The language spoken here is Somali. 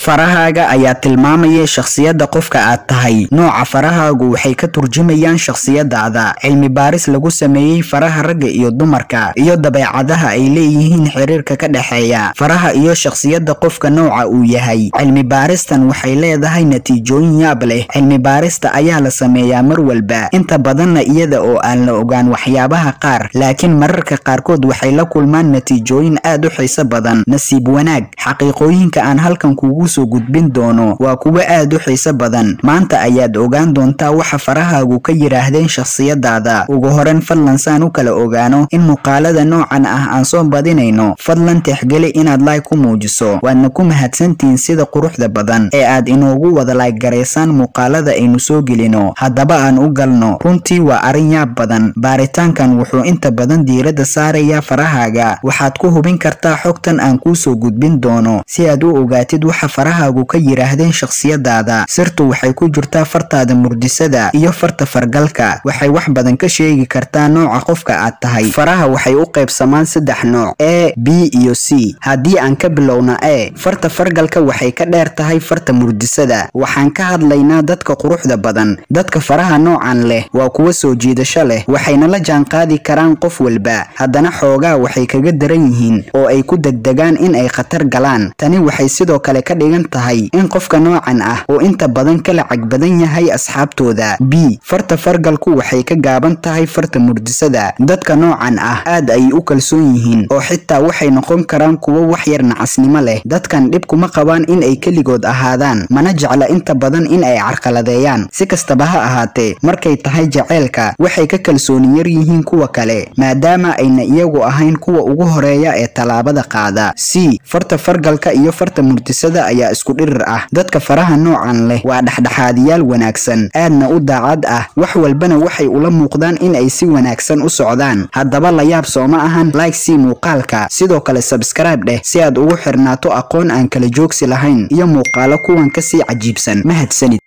farahaaga ayaa tilmaamaya shakhsiyadda qofka aad tahay nooca farahaagu waxay ka turjumayaan shakhsiyadaada cilmi baaris lagu sameeyey faraha ragga iyo dumarka iyo dabeecadaha ay leeyihiin xiriirka ka dhexeeya faraha iyo shakhsiyadda qofka nooca uu yahay cilmi baaristan waxay leedahay natiijooyin yaab leh cilmi baarista ayaa la sameeyaa mar walba inta badanna iyada oo aan la ogaan waxyaabaha qaar laakiin mararka qaarkood waxay la kulmaan natiijooyin aad u xiiso badan nasiib wanaag xaqiiqooyinka aan halkan kugu soo gudbin doono waa kuwo aad u xiiso badan maanta ayaad ogaan doontaa waxa farahaagu ka yidhaahdeen shakhsiyadaada ugu horan fadlan saan u kala ogaano in muuqaalada noocan ah aan soo badinayno fadlan tixgeli inaad laay ku muujiso waadna ku mahadsantihiin sida quruxda badan ee aad inoogu wada laayg garaysaan muuqaalada aynu soo gelino haddaba aan u galno runtii waa arrin yaab badan baaritaankan wuxuu inta badan diiradda saarayaa farahaaga waxaad ku hubin kartaa xogtan aan kuu soo gudbin doono si aad u ogaatid waxa farahaagu ka yidhaahdeen shakhsiyadaada sirtu waxay ku jirtaa fartaada murdisada iyo farta fargalka waxay wax badan ka sheegi kartaa nooca qofka aad tahay faraha waxay u qaybsamaan saddex nooc a b iyo c haddii aan ka bilowna e farta fargalka waxay ka dheer tahay farta murdisada waxaan ka hadlaynaa dadka quruxda badan dadka faraha noocan leh waa kuwa soo jiidasho leh waxayna la jaanqaadi karaan qof walba haddana xoogaa waxay kaga daran yihiin oo ay ku degdegaan in ay khatar galaan tani waxay sidoo kale ka dhigan tahay in qofka noocan ah uu inta badan ka lacag badan yahay asxaabtooda b farta fargalku waxay ka gaaban tahay farta murdisada dadka noocan ah aad ayay u kalsoon yihiin oo xitaa waxay noqon karaan kuwo wax yar nacasnimo leh dadkan dhib kuma qabaan in ay keligood ahaadaan mana jecla inta badan in ay carqaladeeyaan si kastaba ha ahaatee markay tahay jaceylka waxay ka kalsooni yar yihiin kuwa kale maadaama ayna iyagu ahayn kuwa ugu horeeya ee tallaabada qaada c farta fargalka iyo farta murtisada ayaa isku dhirir ah dadka faraha noocan leh waa dhexdhexaadiyaal wanaagsan aadna u daacad ah wax walbana waxay ula muuqdaan in ay si wanaagsan u socdaan haddaba la yaab sooma ahan like c muuqaalka sidoo kale sabskraibe dheh si aad ugu xirnaato aqoon aan kala joogsi lahayn iyo muuqaalo kuwan kasii cajiibsan mahadsanid